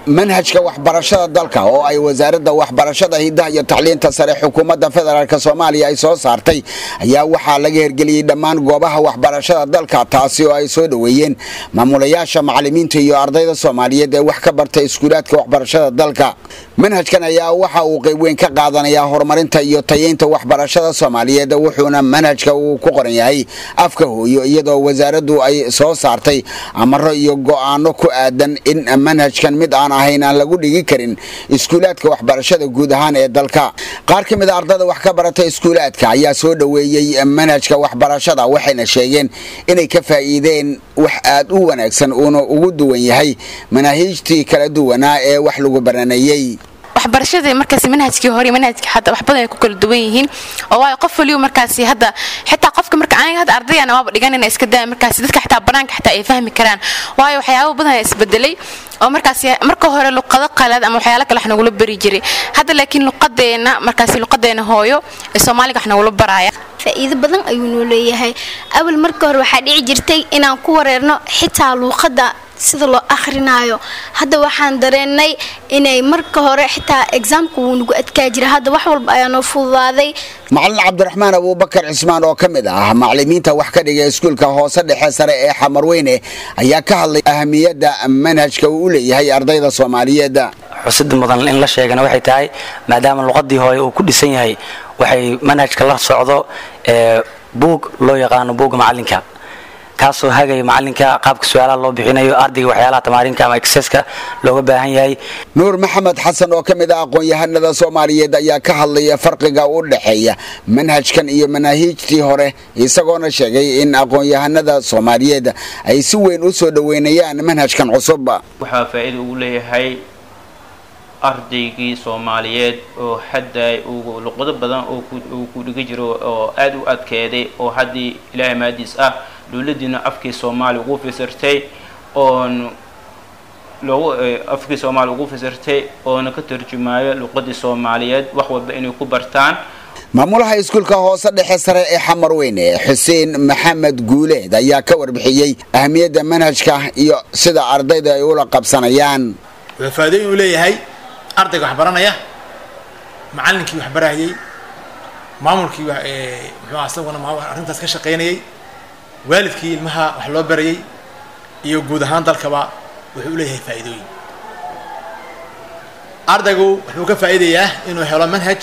manhajka waxbarashada dalka oo ay wasaaradda waxbarashada hidaha iyo tacliinta sare xukuumadda federaalk soomaaliya ay soo saartay ayaa waxaa laga hergeliyey dhammaan goobaha waxbarashada dalka taasi oo ay soo dhoweeyeen maamulayaasha macalimiinta iyo ardayda soomaaliyeed ee wax ka barta iskuulaadka waxbarashada dalka manhajkan ayaa waxa uu qayb weyn ka qaadanayaa horumarinta iyo tayeynta waxbarashada soomaaliyeed wuxuuna manhajka uu ku qoran yahay afka hooyo iyadoo wasaaraddu ay soo saartay amaro iyo go'aano ku aadan in manhajkan mid aan ahayn aan lagu dhigi karin iskuulaadka waxbarashada guud ahaan ee dalka qaar ka mid a ardada wax ka barata iskuulaadka ayaa soo dhoweeyey manhajka waxbarashada waxayna sheegeen inay ka faa'iideen wax aad u wanaagsan uuna ugu duwan yahay manaahiijtii kala duwanaa ee wax lagu baraneeyey waxbarashadii markaas manhajkii hore manhajkii hadda wax badan ay ku kala duwan yihiin oo waayo qof waliba markaasi hadda xitaa qofka marka aniga hadda ardayana waaba dhiganina iska daa markaasi dadka xitaa banaanka xitaa ay fahmi karaan waayo waxyaabo badan ayaa isbedelay oo markaasi marka hore luqado qalaad ama waxyaalo kale wax nagula bari jiray hadda laakiin luqadeena markaasi luqadeena hooyo ee soomaaliga wax nagula baraaya faa'iido badan ayuu noo leeyahay awal marka hore waxaa dhici jirtay inaan ku wareerno xitaa luuqadda sida loo akrinaayo hadda waxaan dareennay inay marka hore xitaa exaamka wuu nagu adkaa jira hadda wax walba ayaa noo fududaaday macalin cabdiraxmaan abuubakar cismaan oo ka mid ah macalimiinta wax ka dhiga iskuulka hoose dhexe sare ee xamarweyne ayaa ka hadlay ahamiyadda manhajka uu u leeyahay ardayda soomaaliyeed xusida mudan in la sheegana waxay tahay maadaama luqadii hooye uu ku dhisan yahay waxay manhajka la socdo buug loo yaqaano buugga macalinka kaasoo hagaya macalinka qaabka su-aalaha loo bixinayo ardayga waxyaalaha tamaarinka ama exeska looga baahan yahay nuur maxamed xasan oo ka mid ah aqoon-yahanada soomaaliyeed ayaa ka hadlaya farqiga u dhexeeya manhajkan iyo manaahiijtii hore isagoona sheegay in aqoon-yahanada soomaaliyeed ay si weyn u soo dhoweynayaan manhajkan cusub waxaa faa'iida ugu leeyahay ardaygii soomaaliyeed oo hadda uu luqado badan uu ku dhigi jiro oo aada u adkeeday oo haddii ilaahay maadiis ah dowladiina afkii soomaaliya ugu fasirtay oon loogu afkii soomaaliya ugu fasirtay oona ka tarjumaayo luqadii soomaaliyeed wax walba inay ku bartaan maamulaha iskuulka hoose dhexe sare ee xamarweyne xuseen maxamed guuleed ayaa ka warbixiyey ahamiyadda manhajka iyo sida ardayda ay ula qabsanayaan wuxuu faa'iidooyin u leeyahay ardayga wax baranaya macallinkii wax barayay maamulkii muxuu asaguna arrintaas ka shaqaynayay waalidkii ilmaha wax loo barayay iyo guud ahaan dalkaba wuxuu u leeyahay faa'iidooyin ardaygu wuxuu ka faa'iidayaa inuu helo manhaj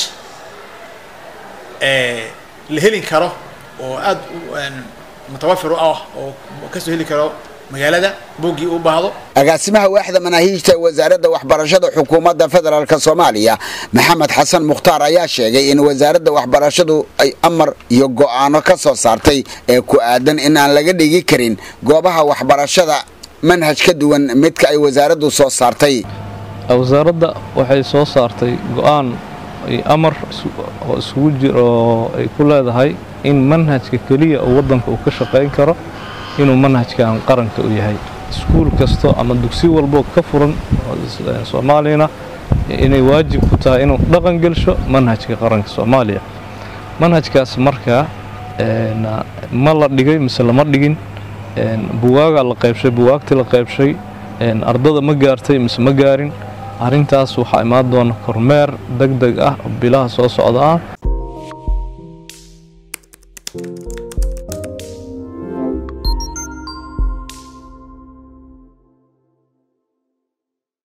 la helin karo oo aada mutawafir u ah oo kasoo heli karo magaalada buuggii u baahdo agaasimaha waaxda manaahiijta wasaaradda waxbarashada xukuumadda federaalk soomaaliya maxamed xasan mukhtaar ayaa sheegay in wasaaradda waxbarashadu ay amar iyo go'aano ka soo saartay ee ku aadan in aan laga dhigi karin goobaha waxbarashada manhaj ka duwan midka ay wasaaraddu soo saartay wasaaradda waxay soo saartay go'aan amar oo isugu jir oo ay ku leedahay in manhajka keliya uu waddanka uu ka shaqayn karo inuu manhajkan qaranka u yahay iskuul kasto ama dugsi walbo ka furan soomaaliyana inay waajib ku tahay inuu dhaqan gelsho manhajka qaranka soomaaliya manhajkaas markaa ma la dhigay mise lama dhigin buwaagaa la qaybshay buwaagtii la qaybshay ardada ma gaartay mise ma gaarin arrintaas waxaa imaan doona kormeer deg deg ah oo bilaha soo socda ah